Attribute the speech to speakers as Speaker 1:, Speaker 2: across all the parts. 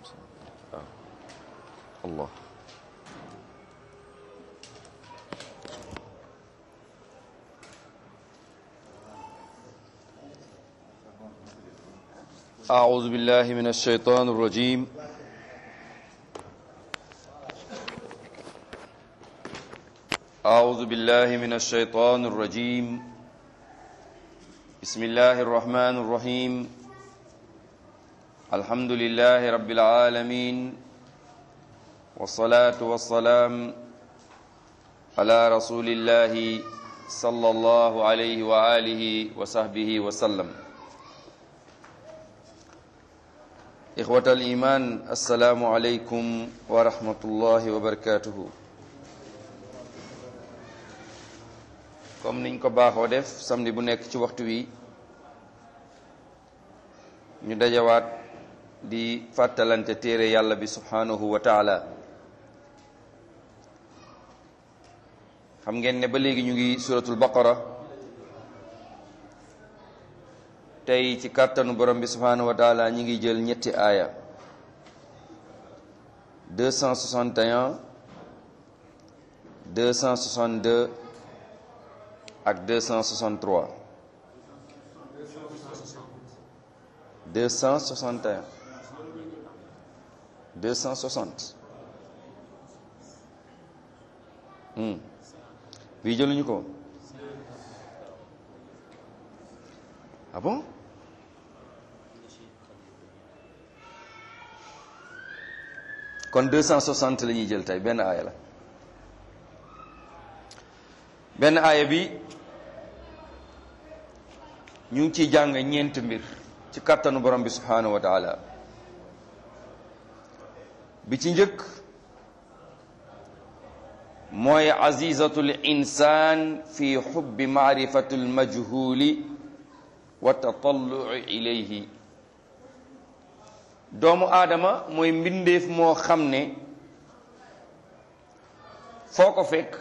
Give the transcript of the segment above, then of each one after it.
Speaker 1: waaw allah أعوذ بالله من الشيطان الرجيم أعوذ بالله من الشيطان الرجيم بسم الله الرحمن الرحيم الحمد لله رب العالمين والصلاة والسلام على رسول الله صلى الله عليه وآله وصحبه وسلم إخوة الإيمان السلام عليكم ورحمة الله وبركاته comme niñ ko baaxoo def samedi bu nekk ci waxtu wi ñu dajawaat di fàttalante téere yàlla bi subhanahu wa taala xam ngeen ne ba léegi ñu ngi suratul baqara tey ci kàttanu borom bi subhanahu wa taala ñi ngi jël ñetti aaya 261 262 ak 263 261 260 hmm bii jëluñu ko ah bon kon 260 la ñuy jël tey benn aaya la benn aaya bi ñu ngi ciy jàng ñeent mbir ci kàttanu borom bi subhanahu wa taala bi ci njëkk mooy azizatul insaan fi xubbi maarifatul majhuli wa tatallui ilayhi doomu aadama mooy mbindeef moo xam ne foo ko fekk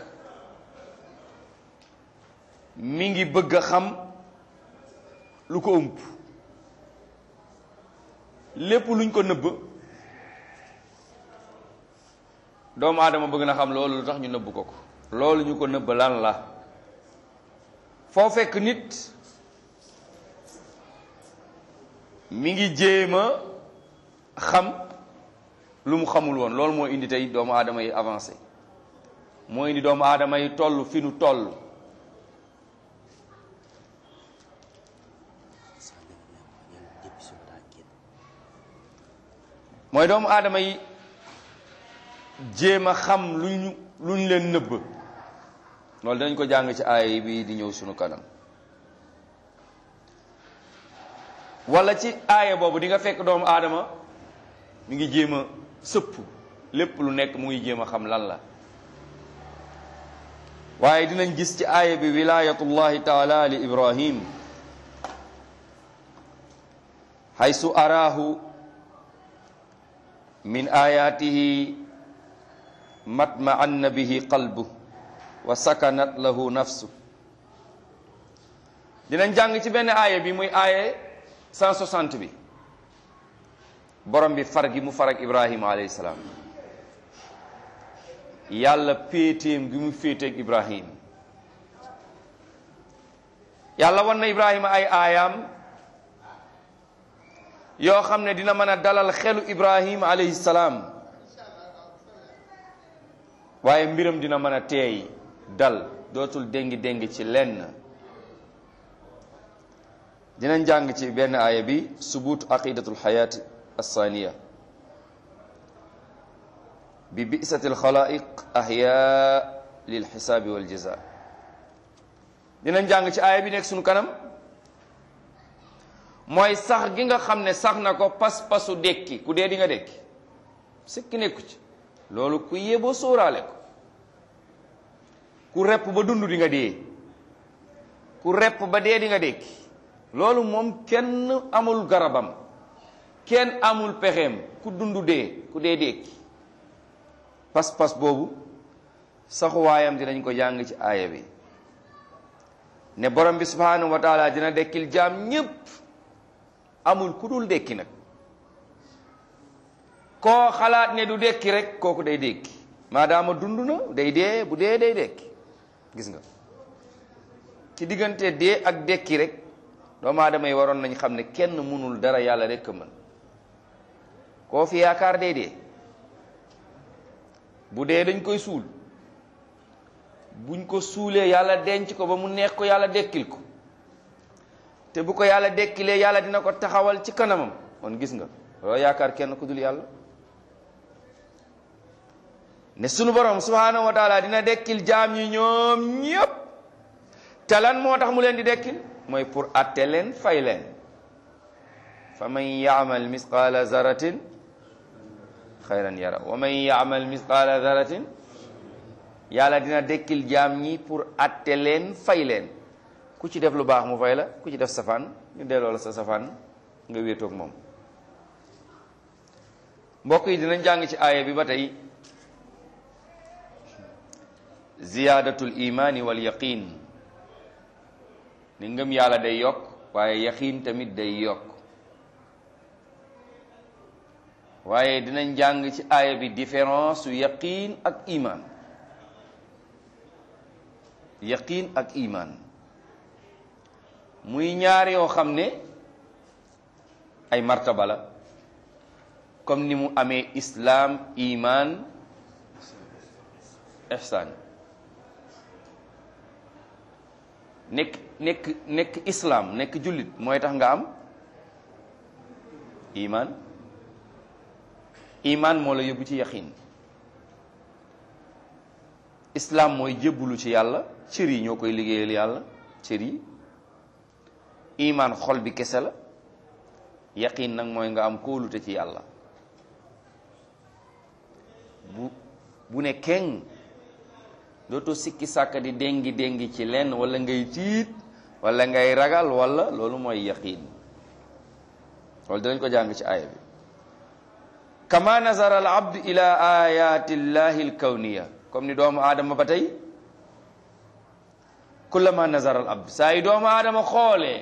Speaker 1: mi ngi bëgg a xam lu ko ëmp lépp luñ ko nëbb doomu aadama bëgg na xam loolu lu tax ñu nëbb ko ko loolu ñu ko nëbb lan la foo fekk nit mi ngi jéema xam lu mu xamul woon loolu moo indi tey doomu aadama yi avancé moo indi doomu aadama yi toll fi nu toll mooy doomu aadama yi jéem a xam luñ luñ leen nëbb loolu danañ ko jàng ci aaya bi di ñëw sunu kanam wala ci aaya boobu di nga fekk doomu aadama mi ngi jéem a sëpp lépp lu nekk mu ngi jéem a xam lan la waaye dinañ gis ci aaya bi wilayatullahi taala li ibrahim haysu araahu min ayatihi matma'anna bihi qalbu wa sakanat lahu nafsu dinañ jàng ci benn aaya bi muy aaye 160 bi borom bi far gi mu far ak ibrahima alayhi salaam yàlla péetéem gi mu féeteeg ibrahim yàlla wan na ibrahima ay aayaam yoo xam ne dina mën a dalal xelu ibrahim alayhi salaam waaye mbiram dina mën a teey dal dootul déngi déngi ci lenn dinañ jàng ci benn aaya bi subuutu aqidatul xayaati alsaaniya bi bisati alxalaiq ahya lil xisaabi wal jaza dinañ jàng ci aaya bi nekk sunu kanam mooy sax gi nga xam ne sax na ko pas-pasu dekki ku dee di nga dekki sikki nekku ci loolu ku yeboo sóoraale ko ku repp ba dund di nga dee ku repp ba dee di nga dekki loolu moom kenn amul garabam kenn amul pexeem ku dund dee ku dee dekki pas-pas boobu saxuwaayam dinañ ko jàng ci aaya bi ne borom bi subhanahu wa taala dina dekkil jaam ñépp amul ku dul dekki nag koo xalaat ne du dekki rek kooku day dekki maadaama dund na day dee bu dee day dekki gis nga ci diggante dee ak dekki rek doomu aadama yi waroon nañ xam ne kenn mënul dara yàlla rek a mën koo fi yaakaar day dee bu dee dañ koy suul buñ ko suulee yàlla denc ko ba mu neex ko yàlla dekkil ko te bu ko yàlla dekkilee yàlla dina ko taxawal ci kanamam kon gis nga loo yaakaar kenn ku dul yàlla ne sunu borom subhanahu wa taala dina dekkil jaam ñi ñoom ñépp te lan moo tax mu leen di dekkil mooy pour atte leen fay leen fa man yaamal misqaala zaratin xayran yara wa man yaamal misqaala zaratin yàlla dina dekkil jaam ñi pour atte leen fay leen ku ci def lu baax mu fay la ku ci def safaan ñu delloo la sa safaan nga wéetoog moom mbokk yi dinañ jàng ci aaya bi ba tey ziyaadatul imaani wal yaqin ni ngëm yàlla day yokk waaye yaqin tamit day yokk waaye dinañ jàng ci aaya bi différence su yaqin ak iman yaqin ak iman muy ñaar yoo xam ne ay martaba la comme ni mu amee islaam iman ihsan nekk nekk nekk islaam nekk jullit mooy tax nga am iman iman moo la yóbbu ci yaqin islaam mooy jébbulu ci yàlla cër yi ñoo koy liggéeyal yàlla cër yi iman xol bi kese la yaqin nag mooy nga am kóolute ci yàlla bu bu ne keng dootoo sikki sàkka di déngi déngi ci lenn wala ngay tiit wala ngay ragal wala loolu mooy yaqin loolu dinañ ko jàng ci aaya bi kama nazara al abdu ila ayati llahi al kawniya comme ni doomu aadama ba tey kullama nazara al abd saa yi doomu aadama xoolee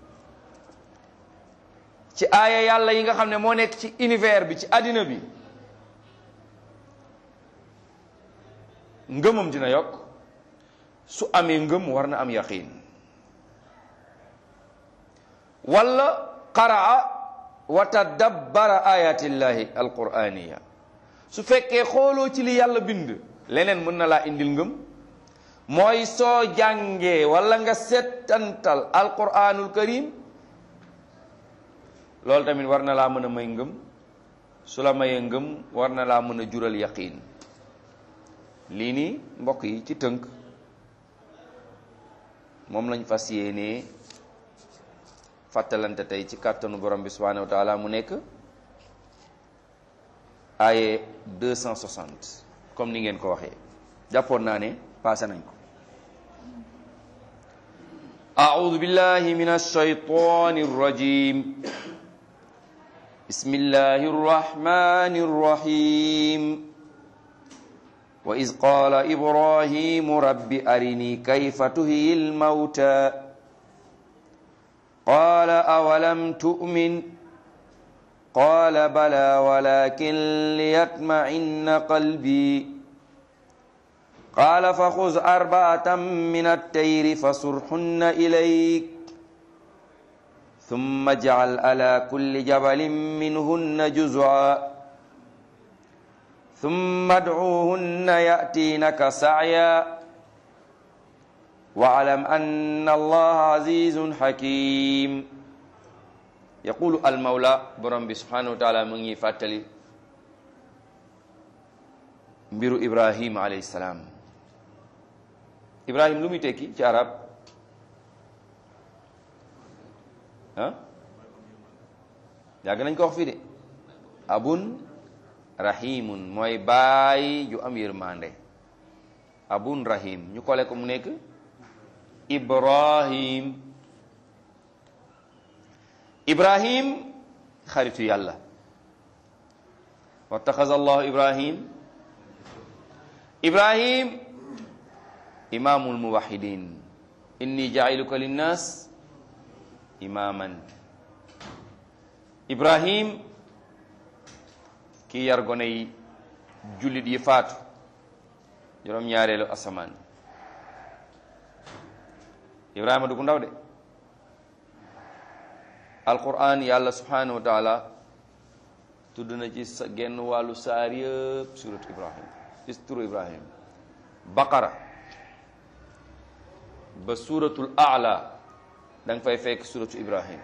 Speaker 1: ci aaya yàlla yi nga xam ne moo nekk ci univers bi ci àddina bi ngëmam dina yokk su amee ngëm war na am yaqin wala qaraa wa tadabbara ayatillahi alquraniya su fekkee xooloo ci li yàlla bind leneen mën na laa indil ngëm mooy soo jàngee wala nga settantal alquranul karim loolu tamit war na laa mën a may ngëm su la mayee ngëm war na laa mën a jural yaqin lii nii mbokk yi ci tënk moom lañ fas yéenee fàttalante tey ci kàttanu borom bi subhanahu wa taala mu nekk aaye 260 comme ni ngeen ko waxee jàppoon naa ne passé nañ ko أعوذ بالله من الشيطان الرجيم بسم الله الرحمن الرحيم وإذ قال إبراهيم رب أرني كيف تهي الموتى قال أولم تؤمن قال بلى ولكن ليطمئن قلبي قال فخذ أربعة من التير فصرحن إليك ثم اجعل على كل جبل منهن جزعا ثم ادعوهن يأتينك سعيا واعلم أن الله عزيز حكيم يقول المولى برم سبحانه وتعالى من يفاتلي mbiru ibrahim alayhi salaam ibrahim lu muy tekki ci arab ah yàgg nañ ko wax fii de abun rahimun mooy baay ju am yërmande abun rahim ñu kole ko mu nekk ibrahim ibrahim xaritu yàlla wattaxaza allahu ibrahim ibrahim imamul muwahidin inni jailuka linnas imaman ibrahim kii yar gone yi jullit yi faatu juróom-ñaareelu asamaan ibrahima du ku ndaw de alquran yàlla subhanahu wa taala tudd na ci sa genn wàllu saar yëpp surat ibrahim ci turu ibrahim baqara ba suratul aala da nga fay fekk suratu ibrahim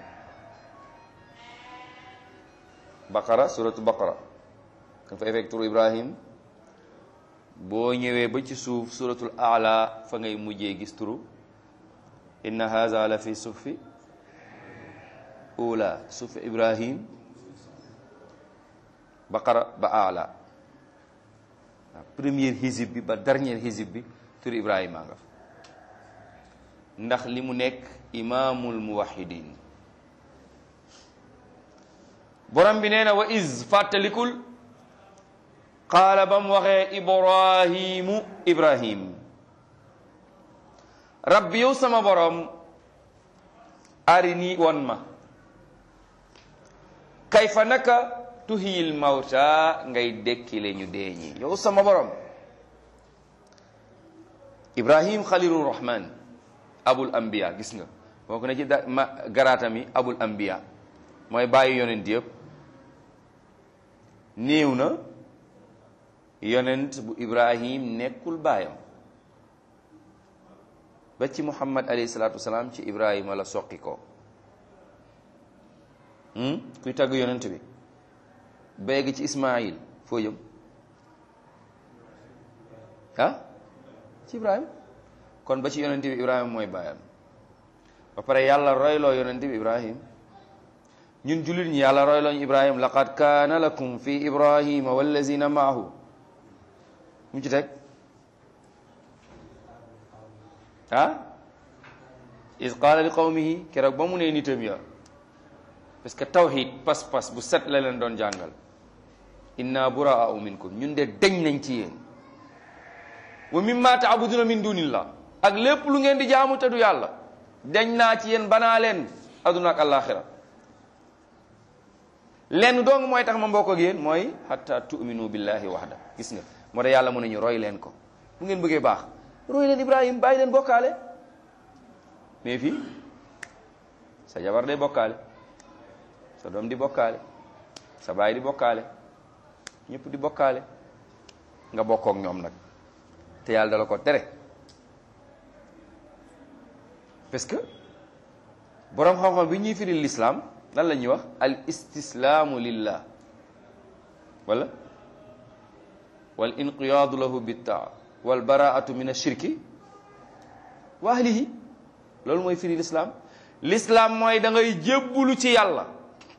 Speaker 1: baqara suratu baqara da nga fay fekk turu ibrahim boo ñëwee ba ci suuf suratul aala fa ngay mujjee gis turu inna haza la fi sufi ula sufi ibrahim baqara ba aala première hizib bi ba dernière hizib bi turu ibrahima nga fa ndax li mu nekk imaamul muwahidin borom bi nee na wa iz fàttalikul qaala ba mu waxee ibrahimu ibrahim rabbi yow sama borom arini won ma kayfa naka tuhiyil mawta ngay dekkile ñu deeñi yow sama borom ibrahim xalilur rahman abul anbiya gis nga boo ko ne ci da ma garaatami abul anbiya mooy bàyyi yonent yëpp néew na yonent bu ibrahim nekkul baayam ba ci muhammad alayhi salaatu wasalaam ci ibrahima la soqi ko kuy tagg yonent bi béegi ci ismail foo jëm ah ci ibrahima kon ba ci yonent bi ibrahima mooy baayam ba pare yàlla royloo yonent bi ibrahim ñun jullit ñi yàlla royloo ñu ibrahim laqad kaana lakum fi ibrahima wallazina maahu mu ci teg ah is qaala li qawmihi keroog ba mu nee nitam ya parce que tawhid pas-pas bu set la leen doon jàngal inna buraa'u minkum ñun de deñ nañ ci yéen wa mimma taabuduna min dunillah ak lépp lu ngeen di jaamu te du yàlla deñ naa ci yéen banaa leen aduna ak àllaaxira lenn dong mooy tax ma mbokk ak yéen mooy hatta tu'minu billahi wahda gis nga moo tax yàlla mu ne ñu roy leen ko bu ngeen bëggee baax roy leen ibrahim bàyyi leen bokkaale mais fii sa jabar day bokkaale sa doom di bokkaale sa baay di bokkaale ñëpp di bokkaale nga bokkook ñoom nag te yàlla dala ko tere parce que boroom xam-xam bi ñuy firil l'islam lan la ñuy wax al istislaamu lillah wala wal inqiyaadu lahu bittaa wal baraatu min ashirki wa ahlihi loolu mooy firi l'islam l'islam mooy da ngay jébbulu ci yàlla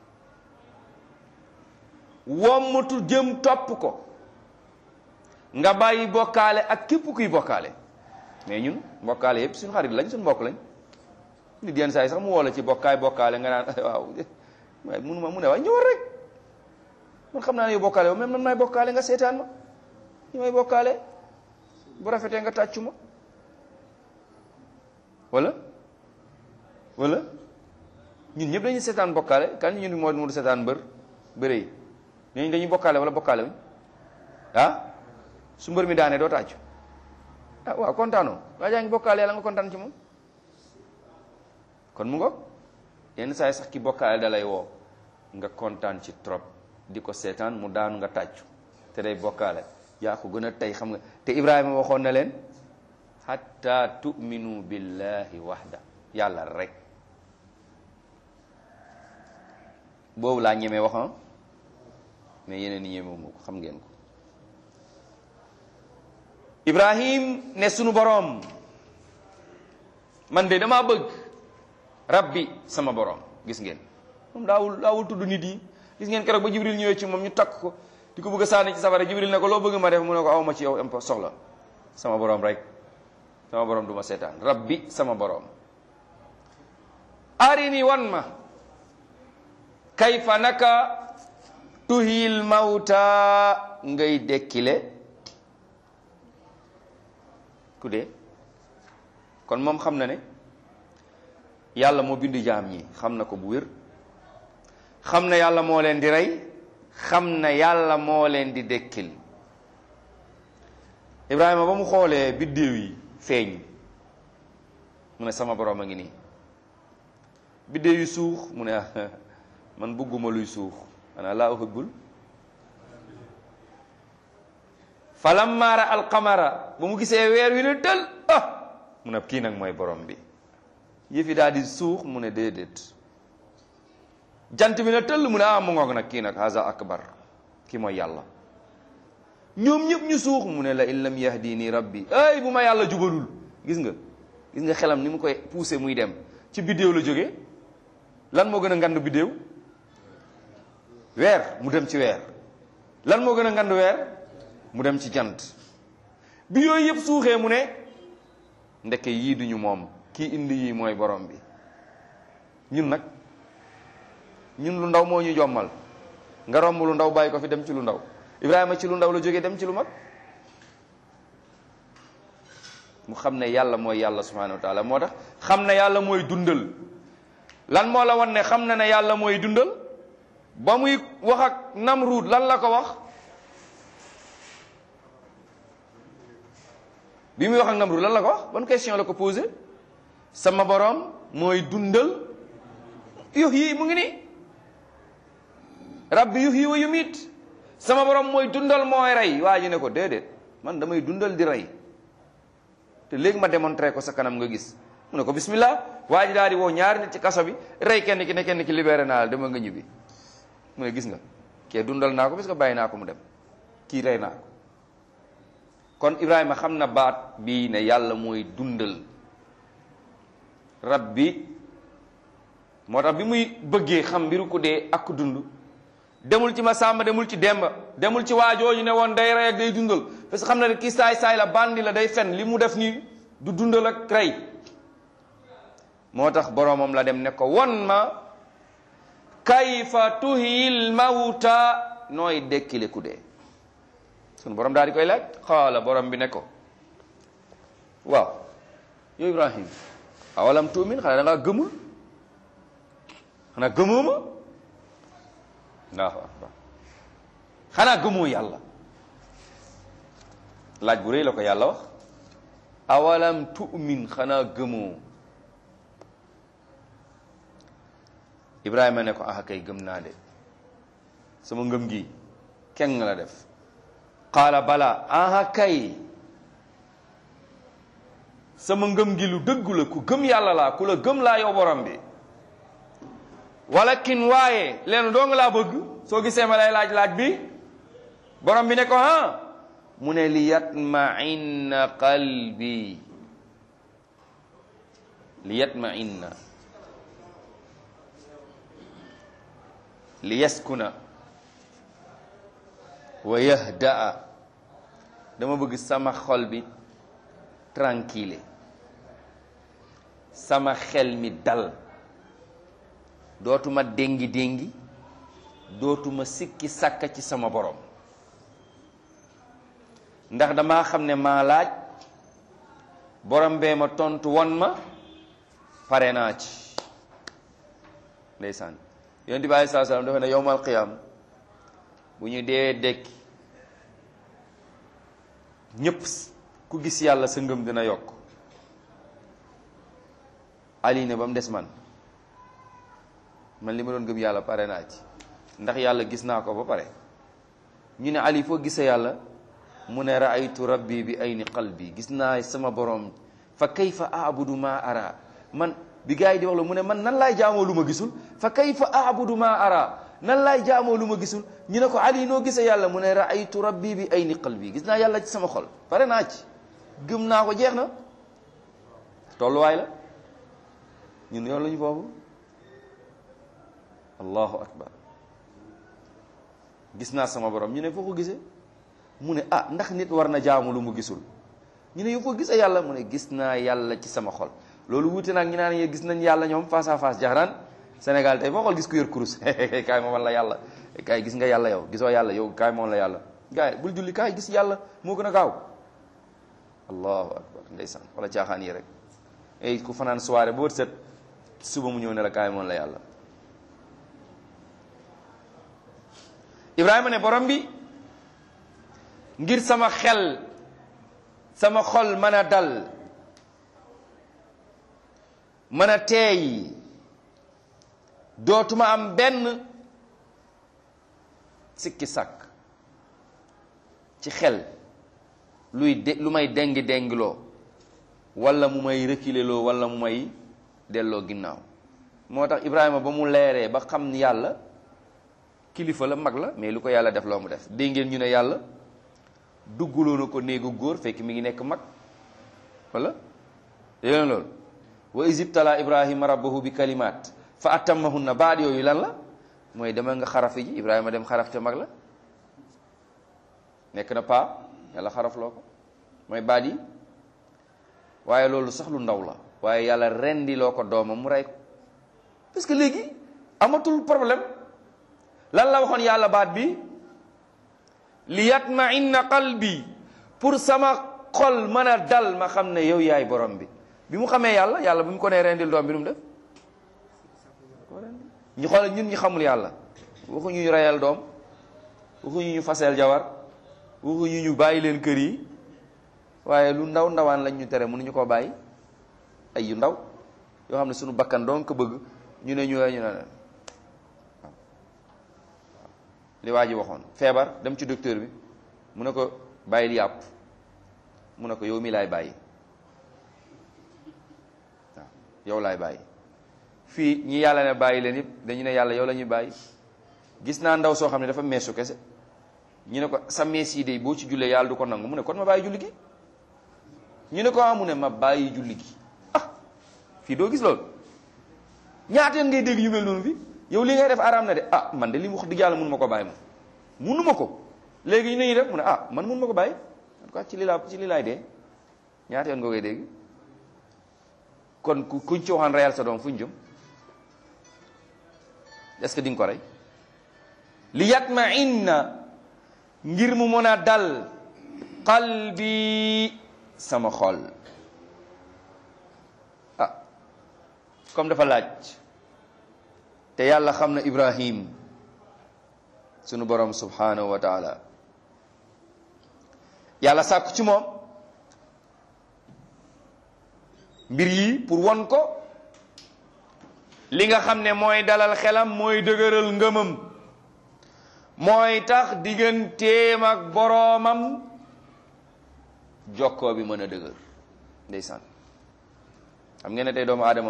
Speaker 1: wommatu jëm topp ko nga bàyyi bokkaale ak képp kuy bokkaale mais ñun bokkaale yëpp suñu xarit lañ suñu mbokk lañ nit yenn saa yi sax mu woo la ci bokkaay bokkaale nga naan waaw waaye munu ma mu ne waaye ñëwal rek man xam naa ne yow bokkaale même man maay bokkaale nga seetaan ma ñu may bokkaale bu rafetee nga tàccu ma wala wala ñun ñëpp dañuy seetaan bokkaale kan ñun moo mu seetaan mbër bëre yi ñooñu dañuy bokkaale wala bokkaale wuñ ah su mbër mi daanee doo tàccu ah waaw kontaanoo waa jaa ngi bokkaale yàlla nga kontaan ci moom kon mu ngoog yenn saa yi sax ki bokkaale da lay woo nga kontaan ci trop di ko seetaan mu daanu nga tàccu te day bokkaale yaa ko gën a tey xam nga te Ibrahima waxoon na leen hatta tu'minu billahi wahda yàlla rek boobu laa ñemee waxam mais yeneen ni ñemewu ma ko xam ngeen ko Ibrahim ne sunu boroom man de damaa bëgg rabbi sama boroom gis ngeen moom daawul daawul tudd nit yi gis ngeen keroog ba Jibril ñëwee ci moom ñu takk ko di ko bëgg a sànni ci safara Jibril ne ko loo bëgg ma def mu ne ko awma ci yow impo soxla sama boroom rek sama boroom du ma seetaan rabbi sama boroom arini wan ma kayfa naka tuhil mawta ngay dekkile ku dee kon moom xam na ne yàlla moo bindu jaam ñi xam na ko bu wér xam na yàlla moo leen di rey xam na yàlla moo leen di dekkil Ibrahima ba mu xoolee biddéew yi feeñ mu ne sama borom a ngi nii biddéew yi suux mu ne ah man bëgguma luy suux ana laa uhibbul falamma ra alqamara ba mu gisee weer wi ne tël ah mu ne kii nag mooy borom bi yëfi daal di suux mu ne déedéet jant bi ne tëll mu ne ah mu ngoog nag kii nag haza akbar kii mooy yàlla ñoom ñëpp ñu suux mu ne la in lam yahdini rabbi ay bu ma yàlla jubalul gis nga gis nga xelam ni mu koy poussé muy dem ci biddéew la jógee lan moo gën a ngand biddéew weer mu dem ci weer lan moo gën a ngand weer mu dem ci jant bi yooyu yëpp suuxee mu ne ndeke yii duñu moom kii indi yii mooy borom bi ñun nag ñun lu ndaw moo ñu jommal nga romb lu ndaw bàyyi ko fi dem ci lu ndaw Ibrahima ci lu ndaw la jógee dem ci lu mag mu xam ne yàlla mooy yàlla subhanahu wa taala moo tax xam ne yàlla mooy dundal lan moo la wan ne xam na ne yàlla mooy dundal ba muy wax ak Namruud lan la ko wax bi muy wax ak Namruud lan la ko wax ban question la ko posé sama borom mooy dundal yux yi mu ngi nii rabbi yux yi wa yumiit sama borom mooy dundal mooy rey waa ji ne ko déedéet man damay dundal di rey te léegi ma démontré ko sa kanam nga gis mu ne ko bismillah waa ji daal di woo ñaari nit ci kaso bi rey kenn ki ne kenn ki libéré naa la dama nga ñibbi mu ne gis nga kee dundal naa ko parce que bàyyi naa ko mu dem kii rey naa ko kon Ibrahima xam na baat bii ne yàlla mooy dundal rab bi moo tax bi muy bëggee xam mbiru ku dee ak ku dund demul ci ma sàmba demul ci demba demul ci waajooju ne woon day rey ak day dundal parce que xam na ne kii saay saay la bandi la day fen li mu def nii du dundal ak rey moo tax boroomam la dem ne ko won ma kayfa tuhyil mawta nooy dekkile ku dee sun borom daal di koy laaj xaala borom bi ne ko waaw yow Ibrahim awalam tuumin xanaa da ngaa gëmul xanaa gëmoo ma allahu akbar xanaa gëmoo yàlla laaj bu rëy la ko yàlla wax awalam tu'min xanaa gëmoo ibrahima ne ko ah kay gëm naa de sama ngëm gi kenn la def qaala bala ah kay sama ngëm gi lu dëggu la ku gëm yàlla laa ku la gëm laa yow borom bi walakin waaye leen doo nga laa bëgg soo gisee ma lay laaj laaj bi borom bi ne ko ha mu ne li yatma'inna qalbi li yatma'inna li yaskuna wa yahda'a dama bëgg sama xol bi tranquille sama xel mi dal dootuma déngi déngi dootuma sikki sàkka ci sama borom ndax dama xam ne maa laaj borom bee ma tontu won ma pare naa ci ndeysaan yonent bi aleyhi salaam dafa ne yowmal qiyaam bu ñu dee dekki ñépp ku gis yàlla sa ngëm dina yokk ali ne ba mu des man man li ma doon gëm yàlla pare naa ci ndax yàlla gis naa ko ba pare ñu ne ali foo gisee yàlla mu ne raaytu rabbi bi ayni qalbi gis naa sama borom fa kayfa abudu ma ara man bi gars yi di wax la mu ne man nan laay jaamoo lu ma gisul fa kayfa abudu ma ara nan laay jaamoo lu ma gisul ñu ne ko ali noo gisee yàlla mu ne raaytu rabbi bi ayni qalbi gis naa yàlla ci sama xol pare naa ci gëm naa ko jeex na tolluwaay la ñun yoon lañu foofu allahu akbar gis naa sama borom ñu ne foo ko gisee mu ne ah ndax nit war na jaamu lu mu gisul ñu ne yow foo gisee yàlla mu ne gis naa yàlla ci sama xol loolu wuute nag ñu naan ye gis nañ yàlla ñoom face à face jaxaraan Sénégal tey foo xool gis ku yor kurus kaay ma wan la yàlla kaay gis nga yàlla yow gisoo yàlla yow kaay ma wan la yàlla gaay bul julli kaay gis yàlla moo gën a gaaw allahu akbar ndeysaan wala caaxaan yi rek ay ku fanaan soirée ba wët set suba mu ñëw ne la kaay ma wan la yàlla ibrahima ne borom bi ngir sama xel sama xol mën a dal mën a teey dootuma am benn sikki sàkk ci xel luy de lu may dengi dengiloo wala mu may reculer loo wala mu may delloo ginnaaw moo tax Ibrahima ba mu leeree ba xam ni yàlla kilifa la mag la mais lu ko yàlla def loo mu def dégg ngeen ñu ne yàlla dugguloo na ko néegu góor fekk mi ngi nekk mag wala yéen loolu wa isibtala ibrahima rabbahu bi kalimat fa atammahunna baat yooyu lan la mooy demal nga xarafi ji ibrahima dem xaraf te mag la nekk na paa yàlla xarafloo ko mooy baat yi waaye loolu sax lu ndaw la waaye yàlla rendiloo ko doomam mu rey ko parce que léegi amatul problème lan la waxoon yàlla baat bi li yatma'inna qalbi pour sama xol mën a dal ma xam ne yow yaay borom bi bi mu xamee yàlla yàlla bi mu ko nee rendil doom bi nu mu def ñu xool ñun ñu xamul yàlla waxuñu ñu reyal doom waxuñu ñu faseel jawar waxuñu ñu bàyyi leen kër yi waaye lu ndaw ndawaan lañ ñu tere mënuñu koo bàyyi ay yu ndaw yoo xam ne suñu bakkan doon ko bëgg ñu ne ñu ñu ne li waa ji waxoon feebar dem ci docteur bi mu ne ko bàyyil yàpp mu ne ko yow mi laay bàyyi waaw yow laay bàyyi fii ñi yàlla ne bàyyi leen yëpp dañu ne yàlla yow la ñuy bàyyi gis naa ndaw soo xam ne dafa meesu kese ñu ne ko sa mees yi de boo ci jullee yàlla du ko nangu mu ne kon ma bàyyi julli gi ñu ne ko ah mu ne ma bàyyi julli gi ah fii doo gis loolu ñaata yoon ngay dégg yu mel noonu fi yow li ngay def araam na de ah man de li mu wax dëgg yàlla mënu ma ko bàyyi ma mënu ma ko léegi ñu ne ñu def mu ne ah man mënu ma ko bàyyi en tout cas ci li laa ci li laay dee ñaata yoon nga koy dégg kon ku kuñ ci waxaan reyal sa doom fu ñu jëm est-ce que di nga ko rey li yatma inna ngir mu mën a dal qalbi sama xol ah comme dafa laaj te yàlla xam na ibrahim sunu borom subhanahu wa taala yàlla sàkku ci moom mbir yi pour won ko li nga xam ne mooy dalal xelam mooy dëgëral ngëmam mooy tax digganteem ak boroomam jokkoo bi mën a dëgër ndeysaan xam ngeen ne tey doomu aadama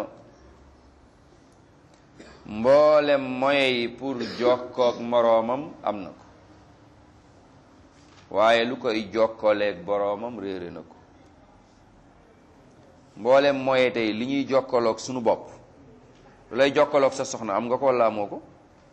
Speaker 1: mboolem moyey pour jokkoog moroomam am na ko waaye lu koy jokkooleeg boroomam réere na ko mboolem moye tey li ñuy jokkaloog sunu bopp lu lay jokkaloog sa soxna am nga ko walla amoo ko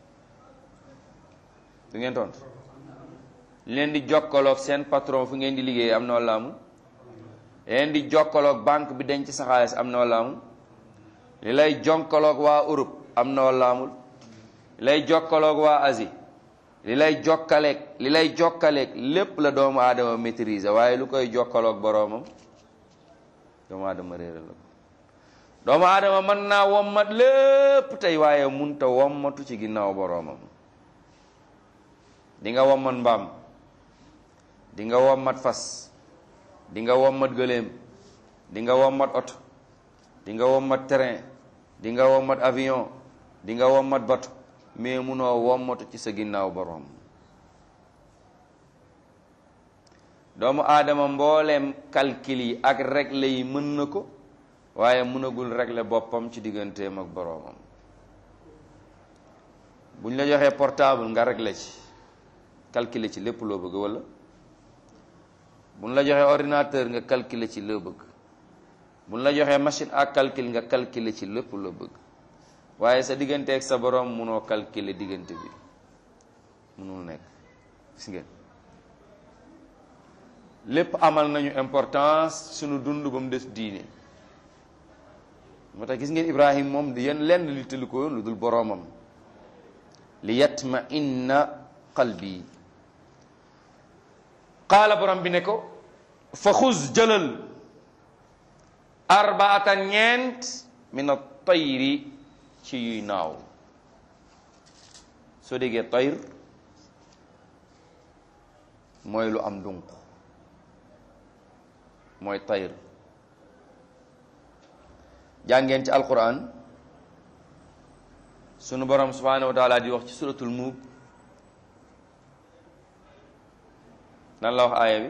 Speaker 1: du ngeen tontu li leen di jokkaloog seen patron fu ngeen di liggéey am na walla amul li leen di jokkaloog banque bi denc sa xaalis am na walla amul li lay jonkaloog waa Europe am na walla amul li lay jokkaloog waa Asie li lay jokkaleeg li lay jokkaleeg lépp la doomu aadama maîtriser waaye lu koy jokkaloog boroomam doomu aadama réeral la ko doomu aadama mën naa wommat lépp tey waaye munta wommatu ci ginnaaw boroomam di nga wommat mbaam di nga wommat fas di nga wommat gëléem di nga wommat oto di nga wommat train di nga wommat avion di nga wommat bato mais munoo wommatu ci sa ginnaaw boroom doomu aadama mbooleem calcul yi ak règle yi mën na ko waaye mënagul régler boppam ci digganteem ak boroomam bu ñu la joxee portable nga régler ci calculer ci lépp loo bëgg walla bu ñu la joxee ordinateur nga calculer ci loo bëgg bu ñu la joxee machine à calcul nga calculer ci lépp loo bëgg waaye sa diggante ak sa boroom munoo calculer diggante bi munul nekk gis ngeen lépp amal nañu importance sunu dund ba mu des diine moo tax gis ngeen Ibrahim moom di yenn lenn li tëli ko yoon lu dul boroomam li yatma inna qalbi qaala borom bi ne ko fa xuz jëlal arbaata ñeent min a tayri ci yuy naaw soo déggee tayr mooy lu am dunq mooy tayr jàngeen ci alquran sunu borom subhanahu wa taala di wax ci suratul mulk nan la wax aaya bi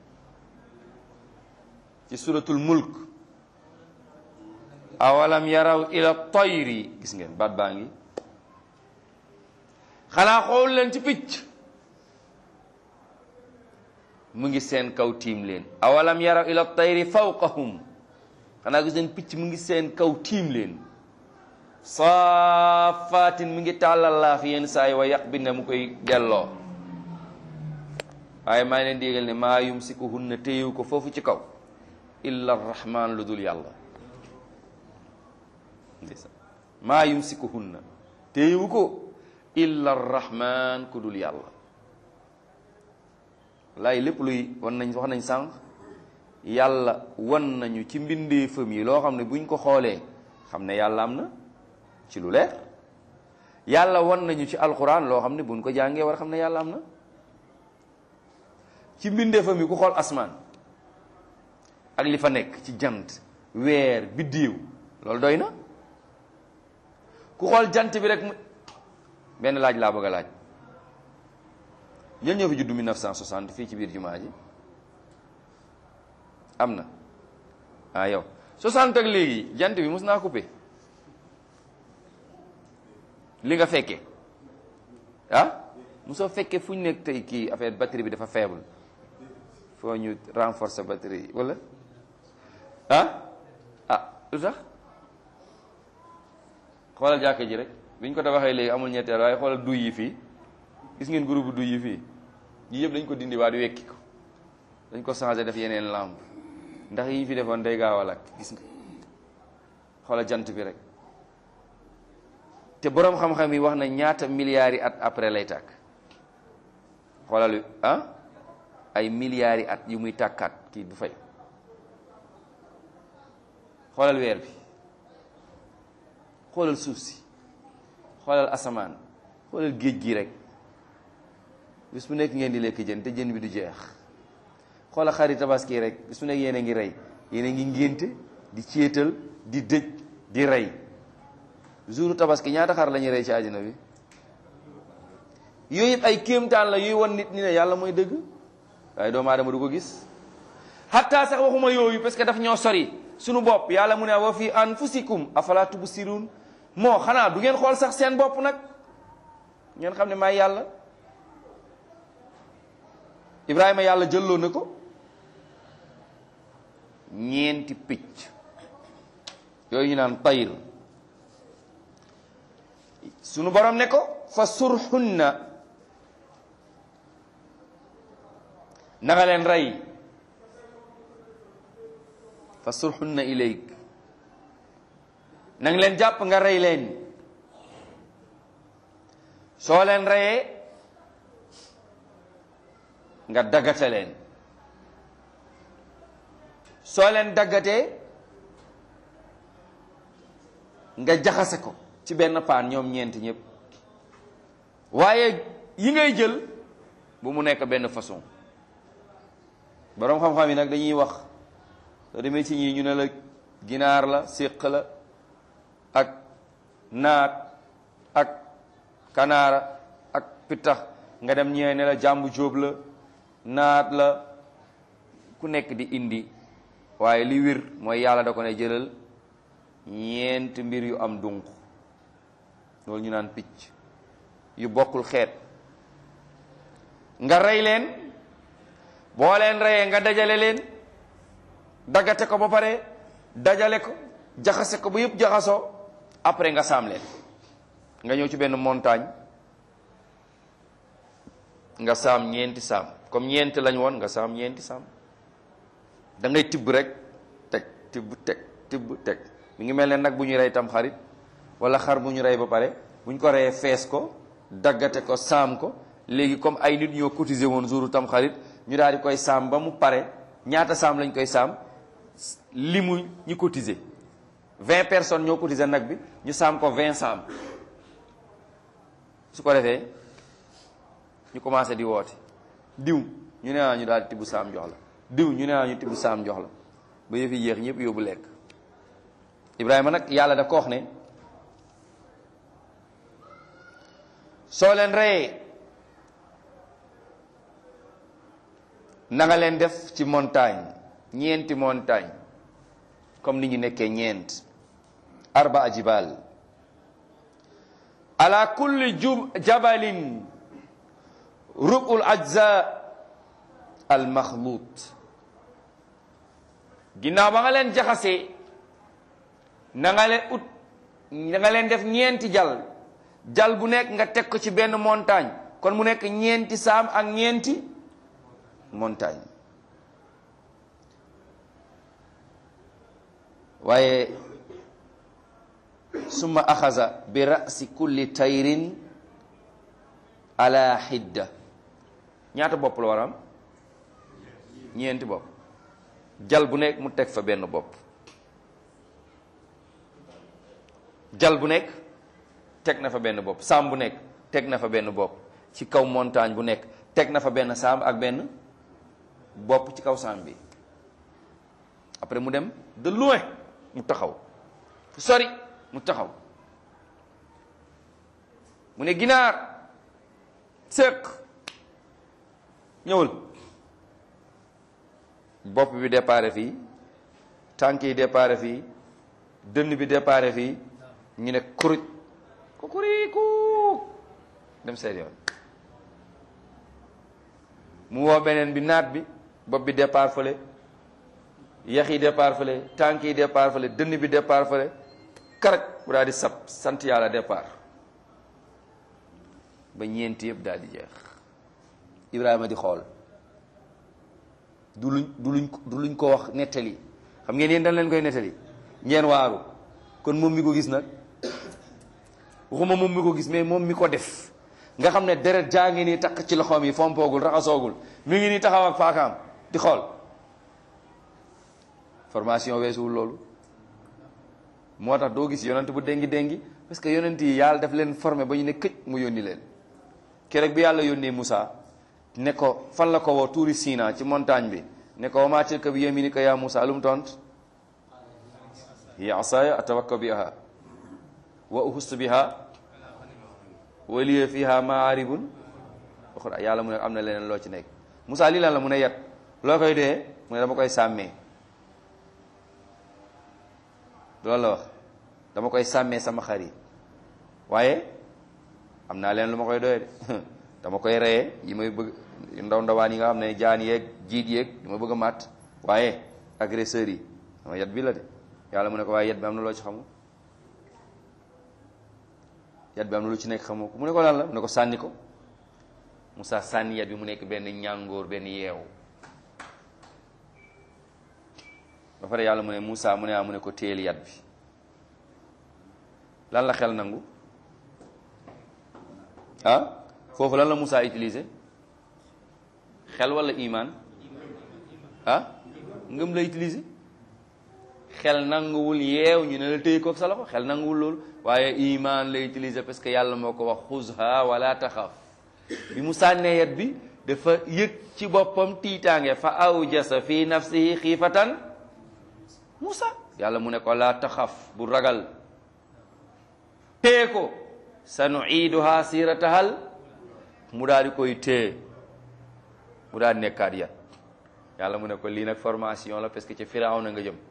Speaker 1: ci suratul mulk awalam yaraw ila tayri gis ngeen baat baa ngi xanaa xool leen ci picc mu ngi seen kaw tiim leen awalam yaraw ila tayri fawqahum xanaa gis leen picc mu ngi seen kaw tiim leen saafaatin mu ngi tàllal laaf yenn saa yi wa yàq bi ne mu koy delloo waaye maa ngi leen di yégal ne maa yumsikuhunna téyewu ko foofu ci kaw illa rahman lu dul yàlla maa yumsikuhunna téyewu ko illa rahman ku dul yàlla laay lépp luy wan nañ wax nañ sànq yàlla wan nañu ci mbindeefam yi loo xam ne buñ ko xoolee xam ne yàlla am na ci lu leer yàlla wan nañu ci alquran loo xam ne buñ ko jàngee war a xam ne yàlla am na ci mbindeefam yi ku xool asmaan ak li fa nekk ci jant weer biddiw loolu doy na ku xool jant bi rek mu benn laaj laa bëgg a laaj ñen ñoo fi juddu 1960 fii ci biir jumaa ji am na ah yow 60 ak léegi jant bi mos naa coupé li nga fekkee ah mosoo fekkee fu ñu nekk tey kii affaire batterie bi dafa faible foo ñu renforcer batterie yi wala ah ah lu tax xoolal jàkka ji rek bi ñu ko tabaxee léegi amul ñetteel waaye xoolal duy yi fii gis ngeen groupe duy yi fii yi yëpp dañ ko dindi waa di wekki ko dañ ko changé def yeneen lampe ndax yi fi defoon day gaaw a lakk gis nga xoolal jant bi rek te boroom xam-xam yi wax na ñaata milliards yi at après lay tàkk xoolal ah ay milliards yi at yu muy tàkkaat kii du fay xoolal weer bi xoolal suuf si xoolal asamaan xoolal géej gi rek bis bu nekk ngeen di lekk jën te jën bi du jeex xoolal xari tabaski rek bis bu nekk yéen a ngi rey yéen a ngi ngénte di céetal di dëj di rey jouru tabaski ñaata xar la ñuy rey ci àddina bi yooyu yëpp ay kéemtaan la yuy won nit ñi ne yàlla mooy dëgg waaye doomu aadama du ko gis hatta sax waxuma yooyu parce que daf ñoo sori sunu bopp yàlla mu ne wa fi anfusikum afala tubsirun moo xanaa du ngeen xool sax seen bopp nag ngeen xam ne maay yàlla ibrahima yàlla jëlloo na ko ñeenti picc yooyu ñu naan tayr sunu borom ne ko fa surxunna na nga leen rey fa surxunna ilayk na nga leen jàpp nga rey leen soo leen reyee nga daggate leen soo leen daggatee nga jaxase ko ci benn paan ñoom ñeenti ñëpp waaye yi ngay jël bu mu nekk benn façon boroom xam-xam yi nag dañuy wax soo demee ci ñii ñu ne la ginaar la séq la ak naat ak kanaara ak pittax nga dem ñee ne la jàmbu jóob la naat la ku nekk di indi waaye li wir mooy yàlla da ko ne jëlal ñeent mbir yu am dunq loolu ñu naan picc yu bokkul xeet nga rey leen boo leen reyee nga dajale leen daggate ko ba pare dajale ko jaxase ko ba yëpp jaxasoo après nga saam leen nga ñëw ci benn montagne nga saam ñeenti saam comme ñeenti lañ woon nga saam ñeenti saam da ngay tibb rek teg tibb teg tibb teg mi ngi mel ne nag bu ñu rey tam xarit wala xar bu ñu rey ba pare bu ñu ko reyee fees ko daggate ko saam ko léegi comme ay nit ñoo cotiser woon jouru tam xarit ñu daal di koy saam ba mu pare ñaata saam lañ koy saam li mu ñu cotiser vingt personnes ñoo cotiser nag bi ñu saam ko vingt saam su ko defee ñu commencé di woote diw ñu ne ah ñu daal tibb saam jox la diw ñu ne ah ñu tibb saam jox la ba yëf yi yéex ñëpp yóbbu lekk Ibrahima nag yàlla da ko wax ne soo leen reyee na nga leen def ci montagne ñeenti montagne comme ni ñu nekkee ñeent arba jibal ala kulli jub jabalin rubul ajza al maxluut ginnaaw ba nga leen jaxasee na nga leen ut na nga leen def ñeenti jal jal bu nekk nga teg ko ci benn montagne kon mu nekk ñeenti saam ak ñeenti montagne waaye summa axaza bi rasi kulli tayrin ala xidda ñaata bopp la war a am ñeenti bopp jal bu nekk mu teg fa benn bopp jal bu nekk teg na fa benn bopp saam bu nekk teg na fa benn bopp ci kaw montagne bu nekk teg na fa benn saam ak benn bopp ci kaw saam bi après mu dem de loin mu taxaw fu sori mu taxaw mu ne ginaar sëq ñëwal bopp bi déparé fii tànk yi déparé fii dënn bi déparé fii ñu ne kuruj ku kuriku dem seen yoon mu woo beneen bi naat bi bopp bi départ fële yax yi départ fële tànk yi départ fële dënn bi départ fële karaj bu daal di sab sant yàlla départ ba ñeenti yëpp daal di jeex Ibrahima di xool du luñ du luñ du luñ ko wax nettali xam ngeen yéen dañ leen koy nettali ngeen waaru kon moom mi ko gis nag waxuma moom mi ko gis mais moom mi ko def nga xam ne deret jaa ngi nii takk ci loxoom yi fompoogul raxasoogul mi ngi nii taxaw ak faakaam di xool formation weesuwul loolu moo tax doo gis yonent bu déngi déngi parce que yonent yi yàlla daf leen formé ba ñu ne këj mu yónni leen keroog bi yàlla yónnee Moussa ne ko fan la ko woo tuuri Sina ci montagne bi ne ko wa maa tilka bi yaminika yaa Moussa lu mu tont hiya asaaya atawakka biha wa uhustu biha wa liya fiha maaribun uxra yàlla mu ne am na leneen loo ci nekk Moussa lii lan la mu ne yat loo koy dee mu ne dama koy sàmmee loolu la wax dama koy sàmmee sama xar yi waaye am naa leen lu ma koy doyee de dama koy reyee yi may bëgg ndaw ndawaan yi nga xam ne jaan yeeg jiit yeeg yi ma bëgg a màtt waaye agresseurs yi sama yat bi la de yàlla mu ne ko waaye yat bi am na loo ci xamu yat bi am na lu ci nekk xamoo ko mu ne ko lan la mu ne ko sànni ko Moussa sànni yat bi mu nekk benn ñàngoor benn yeew ba pare yàlla mu ne Moussa mu ne ah mu ne ko téel yat bi lan la xel nangu ah foofu lan la Moussa utilisé xel wala iman ah ngëm la utilisé xel nanguwul yeew ñu ne la téye ko sa loxo xel nanguwul loolu waaye iman la utilisé parce que yàlla moo ko wax xuzha wala taxaf bi mu sànnee yat bi dafa yëg ci boppam tiitaange fa awjasa fi nafsihi xiifatan Moussa yàlla mu ne ko laa taxaf bu ragal téye ko sa nuiiduha siratahal mu daal di koy téye mu daal di nekkaat yat yàlla mu ne ko lii nag formation la parce que ci Firawna nga jëm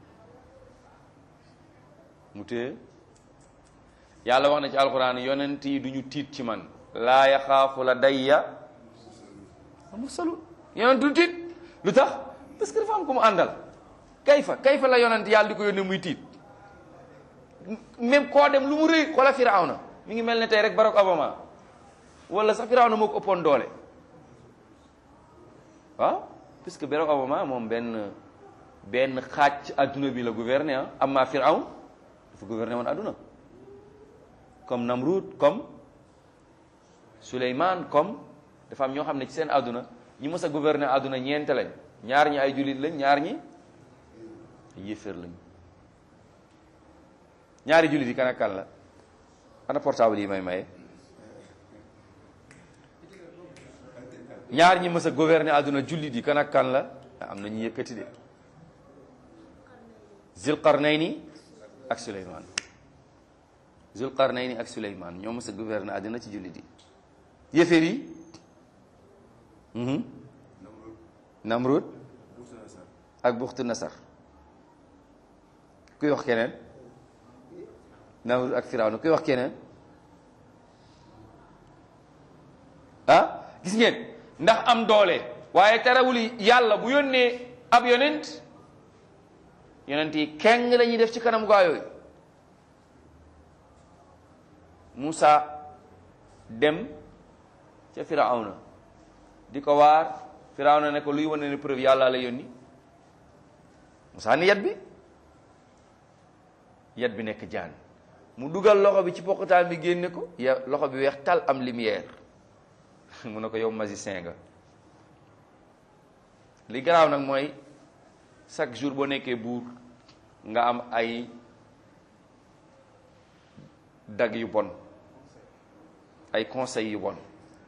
Speaker 1: mu téye yàlla wax na ci alquran yonent yi du ñu tiit ci man laa yaxaafu la dayya mursalun yonent du tiit lu tax parce que dafa am ko mu àndal kayfa kayfa la yonent yàlla di ko yónnee muy tiit même koo dem lu mu rëy xoola Firawna mi ngi mel ne tey rek Barack Obama wala sax Firawna moo ko ëppoon doole waaw puisque Barack Obama moom benn benn xaaj adduna bi la gouverner ah amma Firawn dafa gouverner woon adduna comme Namrud comme Souleymane comme dafa am ñoo xam ne ci seen adduna ñi mës a gouverner adduna ñeent lañ ñaar ñi ay jullit lañ ñaar ñi yéeféer lañ ñaari jullit yi kan ak kan la ana portable yi may maye ñaar ñi mës a gouverner àdduna jullit yi kan ak kan la am na ñu yëkkati de Zulqarnayni ak Suleymaan Zulqarnayni ak Suleymaan ñoo mës a gouverner àdduna ci jullit yi yëfër yi Namrud ak Buxtu Nasar kuy wax keneen Namrud ak Firawna kuy wax keneen ah gis ngeen ndax am doole waaye terewul yàlla bu yónnee ab yonent yonent yi keng lañuy def ci kanam gaa yooyu Musa dem ca Firawna di ko waar Firawna ne ko luy wane ne preuve yàlla la yónni Musa ni yat bi yat bi nekk jaan mu dugal loxo bi ci poqataan bi génne ko ya loxo bi weex tal am lumière mu ne ko yow magicien nga li garaaw nag mooy chaque jour boo nekkee buur nga am ay dag yu bon ay conseils yu bon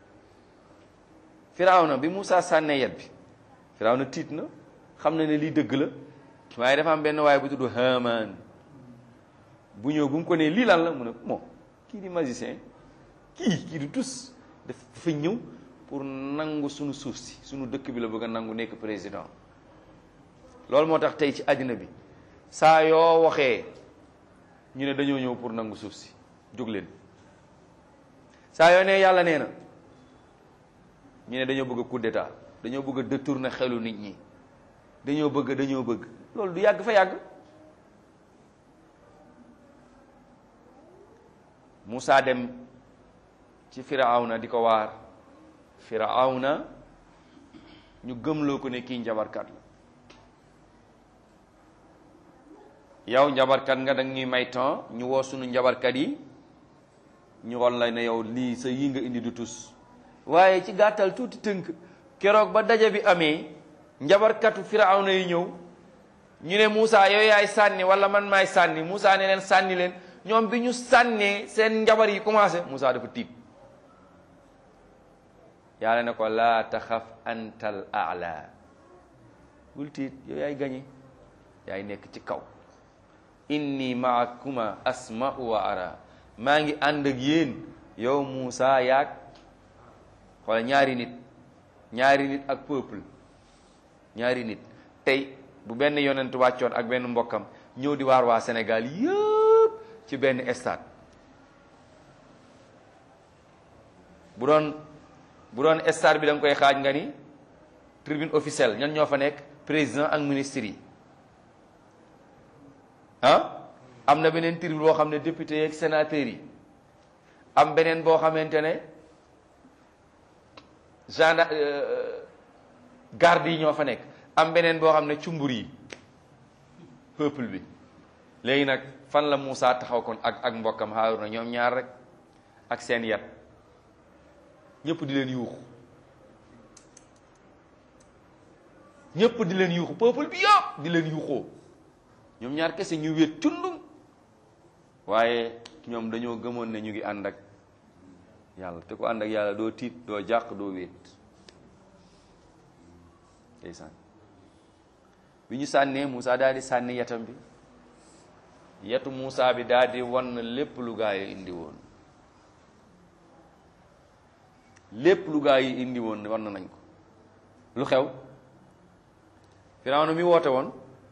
Speaker 1: Firawna bi Musaa sànnee yat bi Firawna tiit na xam na ne lii dëgg la waaye dafa am benn waaye bu tudd Haamaan bu ñëw bu mu ko nee lii lan la mu ne moo kii di magicien kii kii du tus dafa ñëw pour nangu sunu suuf si sunu dëkk bi la bëgg a nangu nekk président loolu moo tax tey ci àddina bi saa yoo waxee ñu ne dañoo ñëw pour nangu suuf si jóg leen saa yoo ne yàlla nee na ñu ne dañoo bëgg a coup d'état dañoo bëgg a détourner xelu nit ñi dañoo bëgg dañoo bëgg loolu du yàgg fa yàgg Musaa dem ci Firawna di ko waar Firawna ñu gëmloo ko ne kii njabarkat la yow njabarkat nga danga ñuy may temps ñu woo sunu njabarkat yi ñu won la ne yow lii sa yi nga indi du tus waaye ci gàttal tuuti tënk keroog ba daje bi amee njabarkatu Firawna yi ñëw ñu ne Moussa yow yaay sànni wala man maay sànni Moussa ne leen sànni leen ñoom bi ñu sànnee seen njabar yi commencé Moussa dafa tiit yàlla ne ko laa taxaf antal aala bul tiit yow yaay gañe yaay nekk ci kaw inni maakuma asma'u wa ara maa ngi ànd ak yéen yow Moussa yaag wala ñaari nit ñaari nit ak peuple ñaari nit tey bu benn yonent wàccoon ak benn mbokkam ñëw di waar waa Sénégal yëpp ci benn stade bu doon bu doon stade bi da nga koy xaaj nga ni tribune officielle ñan ñoo fa nekk président ak ministre yi ah am na beneen tribune boo xam ne député yeeg sénateurs yi am beneen boo xamante ne gendarme garde yi ñoo fa nekk am beneen boo xam ne cumbur yi peuple bi léegi nag fan la Moussa taxaw kon ak ak mbokkam Haaruna ñoom ñaar rek ak seen yat ñëpp di leen yuuxu ñëpp di leen yuuxu peuple bi yëpp di leen yuuxoo ñoom ñaar kese ñu wéet cundum waaye ñoom dañoo gëmoon ne ñu ngi ànd ak yàlla te ko ànd ak yàlla doo tiit doo jàq doo wéet ndeysaan bi ñu sànnee Moussa daal di sànni yatam bi yatu Moussa bi daal di wan lépp lu gaa yi indi woon lépp lu gaa yi indi woon wan nañ ko lu xew Firawna mi woote woon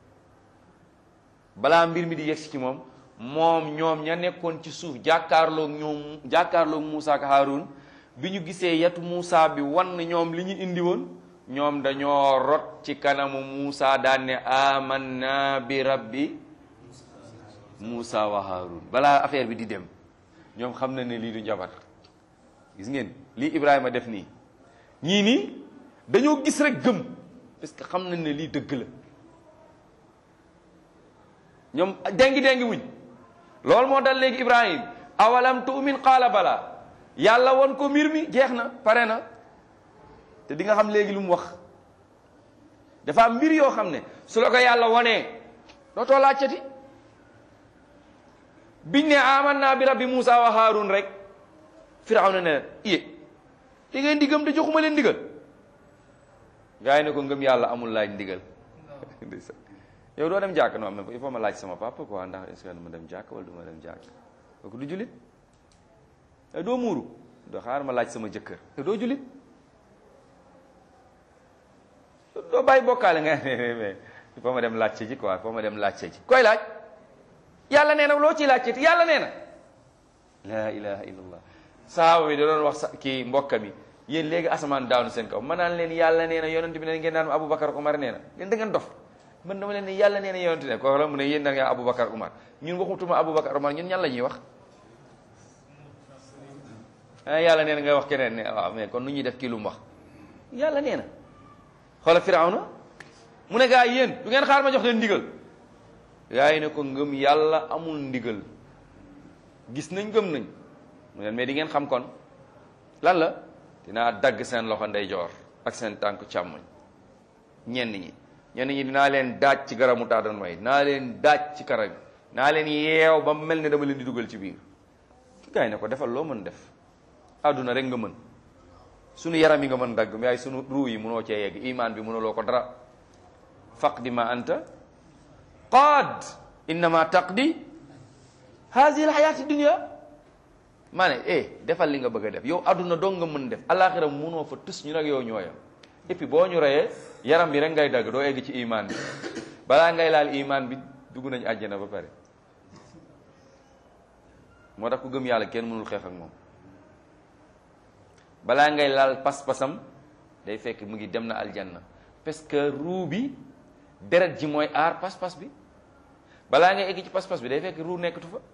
Speaker 1: balaa mbir mi di yegsi ci moom moom ñoom ña nekkoon ci suuf jàkkaarloog ñoom jàkkaarloog Moussa ak Haroun bi ñu gisee yatu Moussa bi wan ñoom li ñu indi woon ñoom dañoo rot ci kanamu Moussa daan ne amanna bi rabbi Moussa wa Haroun balaa affaire bi di dem ñoom xam na ne lii du njabar gis ngeen lii Ibrahima def nii ñii nii dañoo gis rek gëm parce que xam nañ ne lii dëgg la ñoom dengi dengi wuñ loolu moo dal léegi Ibrahim awalam tu'min qaala bala yàlla won ko mbir mi jeex na pare na te di nga xam léegi lu mu wax dafa am mbir yoo xam ne su la ko yàlla wonee dootoo laajtati biñ ne amanna bi rabbi Moussa wa Haarun rek Firawna ne iye di ngeen di gëm te joxuma leen digal gaa yi ne ko ngëm yàlla amul laaj ndigal ndeysaan yow doo dem jàkk non mais il faut ma laaj sama papa quoi ndax est-ce que dama dem jàkk wala du ma dem jàkk kooku du julit doo muuru doo xaar ma laaj sama jëkkër te doo julit doo bàyyi bokkaale nga mais il faut ma dem laajte ji quoi il faut ma dem laajte ji koy laaj yàlla nee na loo ciy laajte yàlla nee na la ilaha illallah sahaaba bi da doon wax sa kii mbokka mi yéen léegi asamaan daanu seen kaw ma naan leen yàlla nee na yonent bi ne ngeen naan Aboubacar Umar nee na yéen da ngeen dof man dama leen ne yàlla nee na yonent ne ko la mu ne yéen da ngeen Aboubacar Umar ñun waxutuma Aboubacar Umar ñun ñan la ñuy wax ah yàlla nee na ngay wax keneen ne waaw mais kon nu ñuy def kii lu mu wax yàlla nee na xoola Firawna mu ne gaa yi yéen du ngeen xaar ma jox leen ndigal gaa yi ne ko ngëm yàlla amul ndigal gis nañ gëm nañ mu ne mais di ngeen xam kon lan la dinaa dagg seen loxo ndeyjoor ak seen tànk càmmoñ ñenn ñi ñenn ñi dinaa leen daaj ci garamu taadan may naa leen daaj ci kara bi naa leen yeew ba mel ne dama leen di dugal ci biir gaa yi ne ko defal loo mën def àdduna rek nga mën sunu yaram yi nga mën dagg mais ay sunu ruu yi mënoo cee yegg iman bi mënuloo ko dara faqdi ma anta qaad innama taqdi hazihi alxayaati dunia maa ne eh defal li nga bëgg a def yow àdduna dong nga mën def alaxira mënoo fa tus ñu nag yow ñooyam et puis boo ñu reyee yaram bi rek ngay dagg doo egg ci iman bi balaa ngay laal iman bi dugg nañu àjjana ba pare moo tax ku gëm yàlla kenn mënul xeex ak moom balaa ngay laal pas-pasam day fekk mu ngi dem na aljanna parce que ruu bi deret ji mooy aar pas-pas bi balaa ngay egg ci pas-pas bi day fekk ruu nekkatu fa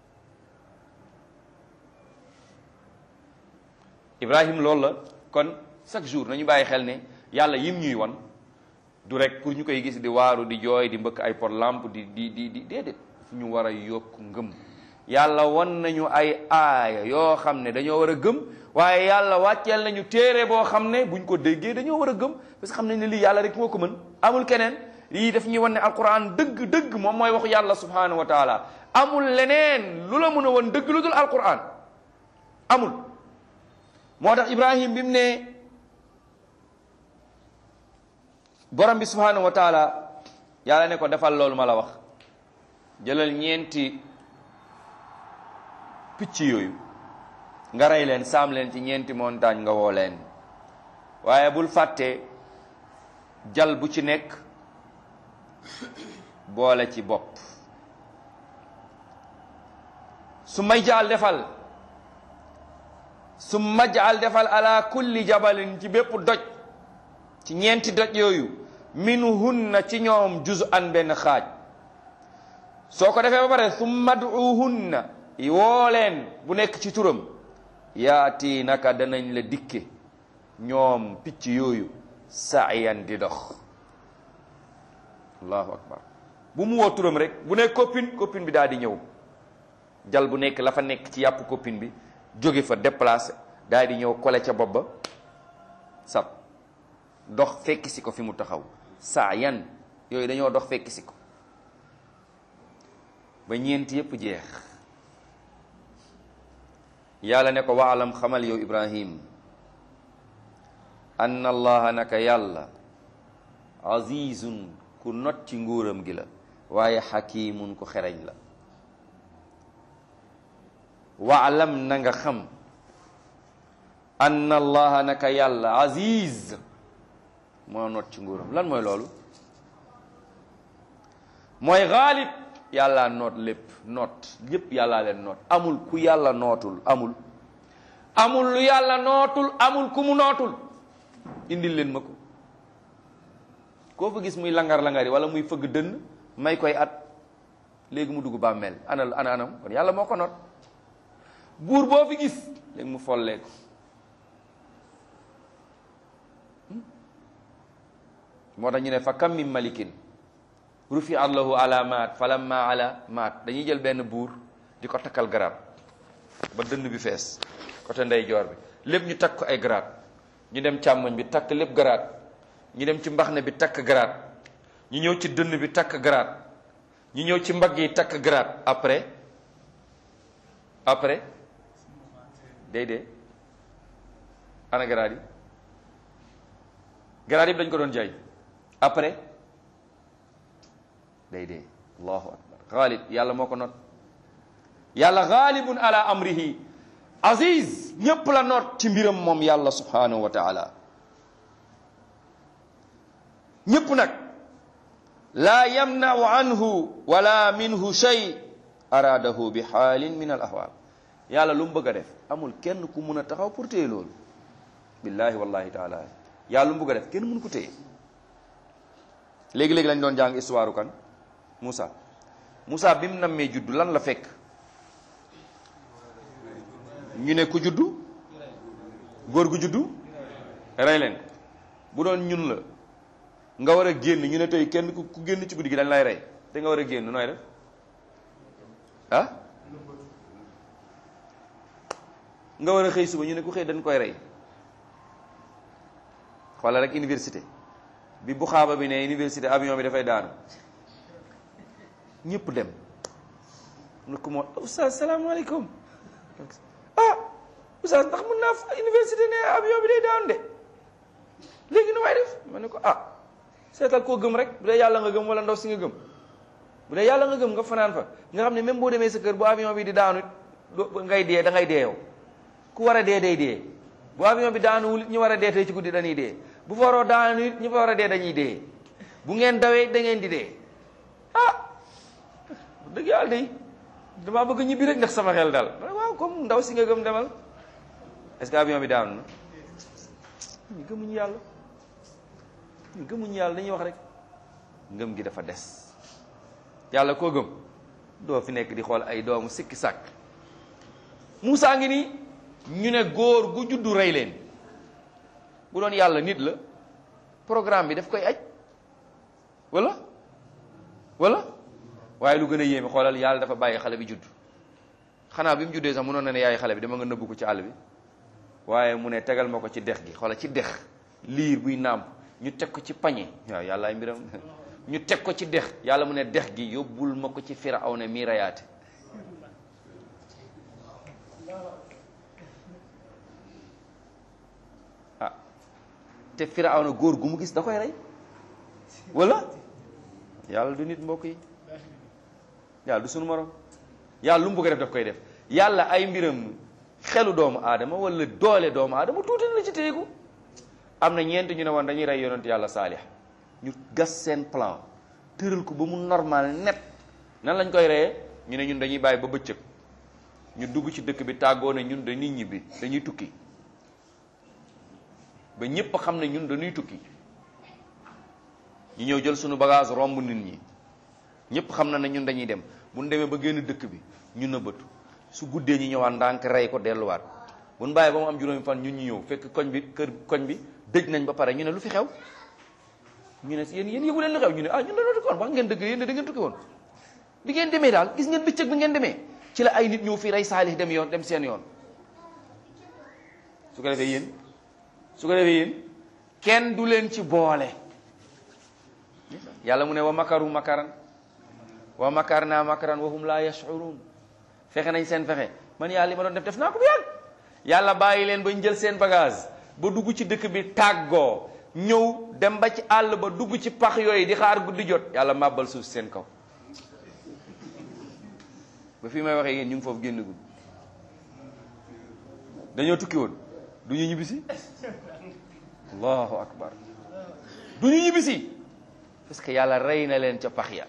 Speaker 1: Ibrahim loolu la kon chaque jour nañu bàyyi xel ne yàlla yim ñuy wan du rek pour ñu koy gis di waaru di jooy di mbëkk ay pot lampe di di di di déedéet fu ñu war a yokk ngëm yàlla wan nañu ay aaya yoo xam ne dañoo war a gëm waaye yàlla wàcceel nañu téere boo xam ne buñ ko déggee dañoo war a gëm parce que xam nañ ne lii yàlla rek moo ko mën amul keneen lii daf ñuy wan ne alquran dëgg dëgg moom mooy waxu yàlla subhanahu wa taala amul leneen lu la mën a wan dëgg lu dul alquran amul moo tax ibrahim bi mu ne borom bi subhanahu wa taala yàlla ne ko defal loolu ma la wax jëlal ñeenti picc yooyu nga rey leen saam leen ci ñeenti montagne nga woo leen waaye bul fàtte jal bu ci nekk boole ci bopp su may jaal defal su majal defal ala kulli jabalin ci bépp doj ci ñeenti doj yooyu minhunna ci ñoom juz an benn xaaj soo ko defee ba pare su maduhunna woo leen bu nekk ci turam yaati naka danañ la dikke ñoom picc yooyu saayan di dox allahu akbar bu mu woo turam rek bu nekk copine copine bi daal di ñëw jal bu nekk la fa nekk ci yàpp copine bi jóge fa déplacé daal di ñëw kole ca bopp ba sab dox fekk si ko fi mu taxaw saayan yooyu dañoo dox fekk si ko ba ñeenti yépp jeex yàlla ne ko waalam xamal yow ibrahim anna allaha naka yàlla azizun ku not ci nguuram gi la waaye xakimun ku xereñ la waalam na nga xam anna allaha naka yàlla aziz moo not ci nguuram lan mooy loolu mooy xaalib yàlla noot lépp noot lépp yàllaa leen noot amul ku yàlla nootul amul amul lu yàlla nootul amul ku mu nootul indil leen ma ko koo fa gis muy langar-langari wala muy fëgg dënn may koy at léegi mu dugg bàmmeel ana ana anam kon yàlla moo ko noot buur boo fi gis léegi mu folleeku moo tax ñu ne fa kam min malikin rufi allahu ala maat falamma ala maat dañuy jël benn buur di ko takkal garaat ba dënn bi fees côté ndeyjoor bi lépp ñu takk ko ay garaat ñu dem càmmoñ bi takk lépp garaat ñu dem ci mbaxne bi takk garaat ñu ñëw ci dënn bi takk garaat ñu ñëw ci mbagg yi takk garaat après après day dee ana garaat yi garaat yëpp dañ ko doon jaay après day dee allahu akbar xaalib yàlla moo ko not yàlla xaalibun ala amrihi aziz ñépp la not ci mbiram moom yàlla subhanahu wa taala ñépp nag laa yamnau anhu wala minhu shay araadahu bi xaalin min al ahwaal yàlla lu mu bëgg a def amul kenn ku mun a taxaw pour téye loolu billahi wallahi taala yàlla lu mu bëgg a def kenn mun ko téye léegi-léegi lañ doon jàng histoire kan Moussa Moussa bi mu nammee juddu lan la fekk ñu ne ku juddu góor gu juddu rey leen bu doon ñun la nga war a génn ñu ne tey kenn ku ku génn ci guddi gi dañ lay rey te nga war a génn nooy def ah nga war a xëy suba ñu ne ku xëy dañ koy rey xoolal rek université bi bu xaaba bi ne université avion bi dafay daanu ñëpp dem mu ne ko moo oustaz salaamaaleykum ah oustaz ndax mën naa fa université ne avion bi day daanu de léegi nu may def ma ne ko ah seetal koo gëm rek bu dee yàlla nga gëm wala ndaw si nga gëm bu dee yàlla nga gëm nga fanaan fa nga xam ne même boo demee sa kër bu avion bi di daanu do ngay dee da ngay dee yow ku war a dee day dee bu avion bi daanuwul ñu war a dee tey ci guddi dañuy dee bu fa waroo daanu it ñu fa war a dee dañuy dee bu ngeen dawee da ngeen di dee ah dëgg yàlla day damaa bëgg ñibbi rek ndax sama xel dal waaw comme ndaw si nga gëm demal est-ce que avion bi daanu na ñu gëmuñu yàlla ñu gëmuñu yàlla dañuy wax rek ngëm gi dafa des yàlla koo gëm doo fi nekk di xool ay doomu sikki sàkk Moussa ngi nii ñu ne góor gu juddu rey leen bu doon yàlla nit la programme bi daf koy aj wala wala waaye lu gën a yéeme xoolal yàlla dafa bàyyi xale bi judd xanaa bi mu juddee sax mënoon na ne yaay xale bi dama nga nëbbu ko ci àll bi waaye mu ne tegal ma ko ci dex gi xoolal ci dex liir buy nàmp ñu teg ko ci pañe waaw yàlla ay mbiram ñu teg ko ci dex yàlla mu ne dex gi yóbbul ma ko ci Firawna mi rayaate ah te Firawna góor gu mu gis da koy rey wala yàlla du nit mbokk yi yàlla du sunu morom yàlla lu mu bëgg a def daf koy def yàlla ay mbiram xelu doomu aadama wala doole doomu aadama tuuti na ci téyeku am na ñeent ñu ne woon dañuy rey yonent yàlla saalix ñu gas seen plan tëral ko ba mu normal net nan lañ koy reyee ñu ne ñun dañuy bàyyi ba bëccëg ñu dugg ci dëkk bi tàggoo ne ñun dañuy ñibbi dañuy tukki ba ñépp xam ne ñun dañuy tukki ñu ñëw jël suñu bagage romb nit ñi ñépp xam na ne ñun dañuy dem bu ñu demee ba génn dëkk bi ñu nëbbatu su guddee ñu ñëwaat ndànk rey ko delluwaat bu ñu bàyyi ba mu am juróomi fan ñun ñu ñëw fekk koñ bi kër koñ bi dëj nañ ba pare ñu ne lu fi xew ñu ne yéen yéen yëgu leen lu xew ñu ne ah ñun dañoo tukki woon wax ngeen dëgg yéen da ngeen tukki woon bi ngeen demee daal gis ngeen bëccëg bi ngeen demee ci la ay nit ñëw fii rey saalix dem yoon dem seen yoon su ko defee yéen su ko defee yéen kenn du leen ci boole yàlla mu ne wa makaru makaran wa makarna makaran wa hum la yashurun fexe nañ seen fexe man yàlla li ma doon def def naa ko bu yàgg yàlla bàyyi leen ba ñu jël seen bagage ba dugg ci dëkk bi tàggoo ñëw dem ba ci àll ba dugg ci pax yooyu di xaar guddi jot yàlla màbbal suuf seen kaw ba fii may waxee yéen ñu ngi foofu génn guddi dañoo tukki woon du ñu ñibbisi allahu akbar du ñu ñibbisi parce que yàlla rey na leen ca pax ya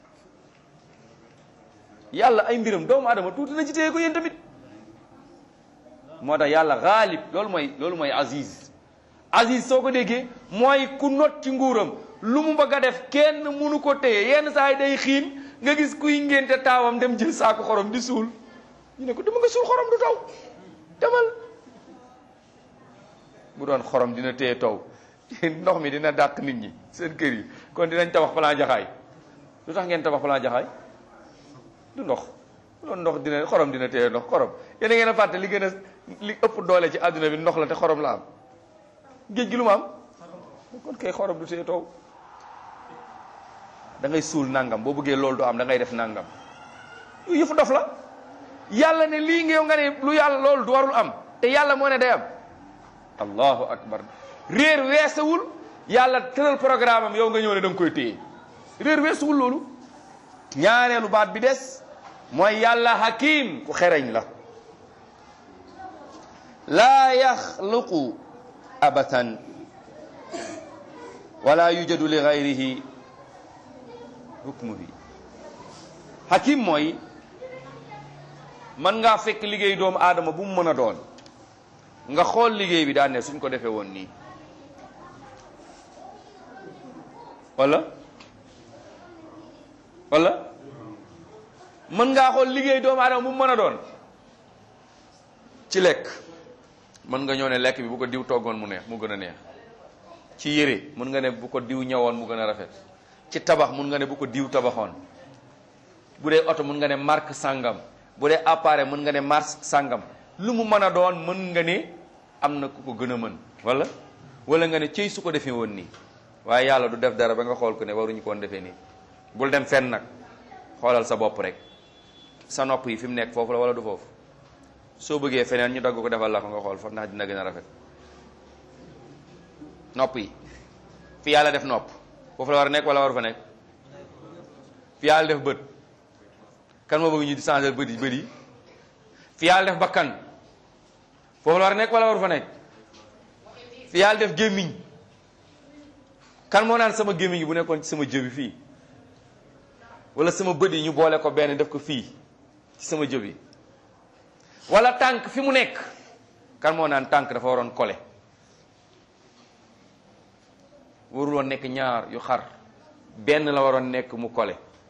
Speaker 1: yàlla ay mbiram doomu adama tuuti na ci téye ko yéen tamit moo tax yàlla xaalib loolu mooy loolu mooy aziz aziz soo ko déggee mooy ku not ci nguuram lu mu bëgg a def kenn munu ko téye yenn saa yi day xiin nga gis kuy ngénte taawam dem jël saako xorom di suul ñu ne ko dama nga suul xorom du taw demal bu doon xorom dina téye taw ndox mi dina dàq nit ñi seen kër yi kon dinañ tabax plan jaxaay lu tax ngeen tabax plan jaxaay du ndox bu doon ndox dina xorom dina téye ndox xorom yéen a ngeen a fàtte li gën a li ëpp doole ci àdduna bi ndox la te xorom la am géej gi lu mu am kon kay xorom du téye taw da ngay suul nangam boo bëggee loolu du am da ngay def nangam yooyu yëfu dof la yàlla ne lii ngeew nga ne lu yàlla loolu du warul am te yàlla moo ne day am allahu akbar réer weesawul yàlla tëral programme am yow nga ñëw ne da nga koy téye réer weesuwul loolu ñaareelu baat bi des mooy yàlla hakim ku xereñ la laa yaxluqu abatan wala yujadu li gayrihi hukmu bi hakim mooy mën ngaa fekk liggéey doomu aadama bu mu mën a doon nga xool liggéey bi daan ne suñ ko defee woon nii wala wala mën ngaa xool liggéey doomu aadama bu mu mën a doon ci lekk mën nga ñëw ne lekk bi bu ko diw toggoon mu neex mu gën a neex ci yére mën nga ne bu ko diw ñëwoon mu gën a rafet ci tabax mën nga ne bu ko diw tabaxoon bu dee oto mën nga ne marque sangam bu dee appareil mën nga ne marque sangam lu mu mën a doon mën nga ne am na ku ko gën a mën wala wala nga ne cëy su ko defee woon nii waaye yàlla du def dara ba nga xool ko ne waruñu ko woon defee nii bul dem fenn nag xoolal sa bopp rek sa nopp yi fi mu nekk foofu la wala du foofu soo bëggee feneen ñu dagg ko defal la ko nga xool fa ndax dina gën a rafet nopp yi fi yàlla def nopp foofu la war a nekk wala waru fa nekk fi yàlla def bët kan moo bëgg ñu di changer bët yi bët yi fi yàlla def bakkan foofu la war a nekk wala waru fa nekk fi yàlla def gémmiñ kan moo naan sama gémmiñ bu nekkoon ci sama jëbi fii wala sama bët yi ñu boole ko benn def ko fii ci sama jëbi wala tànk fi mu nekk kan moo naan tànk dafa waroon kole warul woon nekk ñaar yu xar benn la waroon nekk mu kole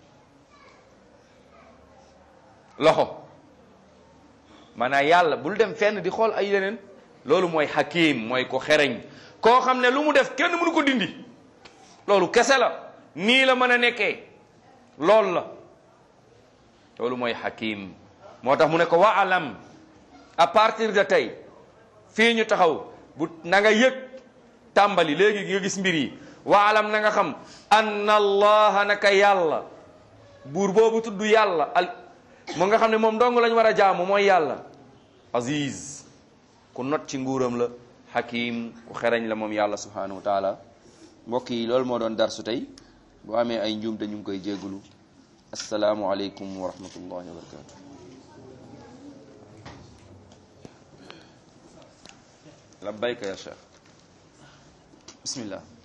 Speaker 1: loxo maanaam yàlla bul dem fenn di xool ay yeneen loolu mooy hakim mooy ko xereñ koo xam ne lu mu def kenn mënu ko dindi loolu kese la nii la mën a nekkee loolu la loolu mooy hakim moo tax mu ne ko wa alam à partir de tey fii ñu taxaw bu na nga yëg tàmbali léegi nga gis mbir yi wa alam na nga xam anna allaha naka yàlla buur boobu tudd yàlla al moo nga xam ne moom dong lañ war a jaamu mooy yàlla aziz ku not ci nguuram la hakim ku xereñ la moom yàlla subhanahu wa taala mbokk yi loolu moo doon darsu tey boo amee ay njuum te ñu ngi koy jéggulu asalaamu aleykum wa rahmatullahi wa barakatu labbayka ya cheikh bismillah